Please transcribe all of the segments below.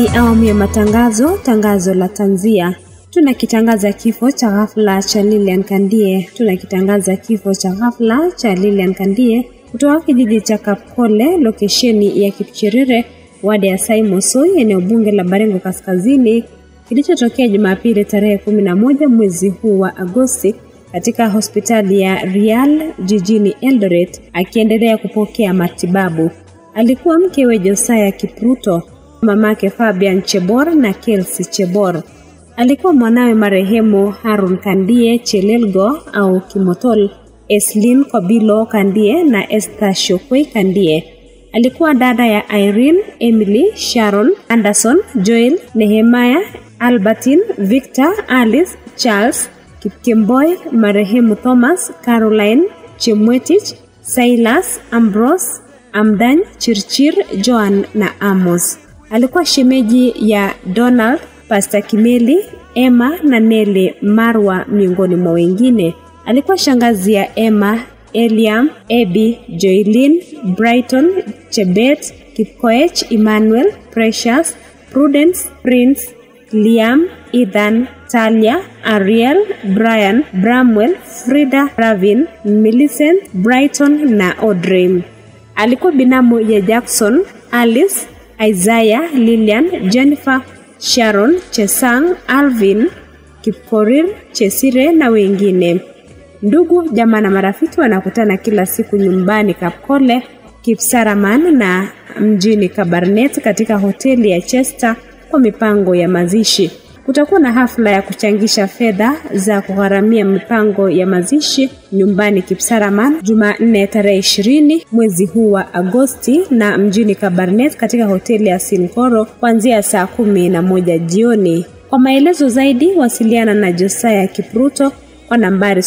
ni awamu ya matangazo, tangazo la tanzia. Tunakitangaza kifo cha ghafla cha Lilian Kandie. Tunakitangaza kifo cha ghafla cha Lilian Kandie kutoka kijiji cha Kapkole, lokesheni ya Kipchirire, wadi ya Saimosoi, eneo bunge la Baringo Kaskazini, kilichotokea Jumapili tarehe kumi na moja mwezi huu wa Agosti katika hospitali ya Rial jijini Eldoret, akiendelea kupokea matibabu. Alikuwa mkewe Josaya Kipruto, mamake Fabian Chebor na Kelsey Chebor. Alikuwa mwanawe marehemu Harun Kandie Chelelgo au Kimotol, Eslin Kobilo Kandie na Esther Shokwei Kandie. Alikuwa dada ya Irene, Emily, Sharon, Anderson, Joel, Nehemiah, Albertine, Victor, Alice, Charles, Kipkemboi, marehemu Thomas, Caroline, Chemwetich, Silas, Ambrose, Amdan, Chirchir, Joan na Amos. Alikuwa shemeji ya Donald, Pastor Kimeli, Emma na Neli Marwa miongoni mwa wengine. Alikuwa shangazi ya Emma, Eliam, Ebi, Joylin, Brighton, Chebet, Kipkoech, Emmanuel, Precious, Prudence, Prince, Liam, Ethan, Talia, Ariel, Brian, Bramwell, Frida, Ravin, Millicent, Brighton na Audrey. Alikuwa binamu ya Jackson, Alice, Isaiah, Lilian, Jennifer, Sharon, Chesang, Alvin, Kipkorir, Chesire na wengine. Ndugu, jamaa na marafiki wanakutana kila siku nyumbani Kapkole, Kipsaraman na mjini Kabarnet katika hoteli ya Chester kwa mipango ya mazishi. Kutakuwa na hafla ya kuchangisha fedha za kugharamia mipango ya mazishi nyumbani Kipsaraman Jumanne tarehe ishirini mwezi huu wa Agosti na mjini Kabarnet katika hoteli ya Sinkoro kuanzia saa kumi na moja jioni. Kwa maelezo zaidi wasiliana na Josaya Kipruto kwa nambari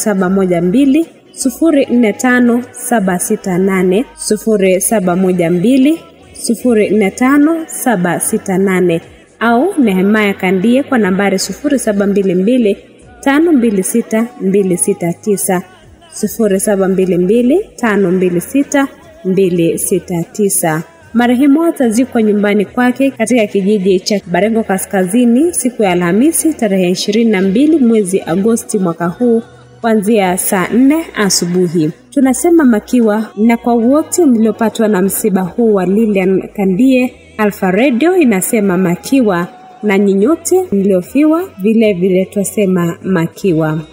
0712 045768 0712 045768 au Nehemaya Kandie kwa nambari 0722 526 269 0722 526 269. Marehemu atazikwa nyumbani kwake katika kijiji cha Barengo Kaskazini siku ya Alhamisi tarehe 22 mwezi Agosti mwaka huu kuanzia saa nne asubuhi. Tunasema makiwa na kwa wote mliopatwa na msiba huu wa Lilian Kandie. Alfa Radio inasema makiwa na nyinyote mliofiwa, vile vile twasema makiwa.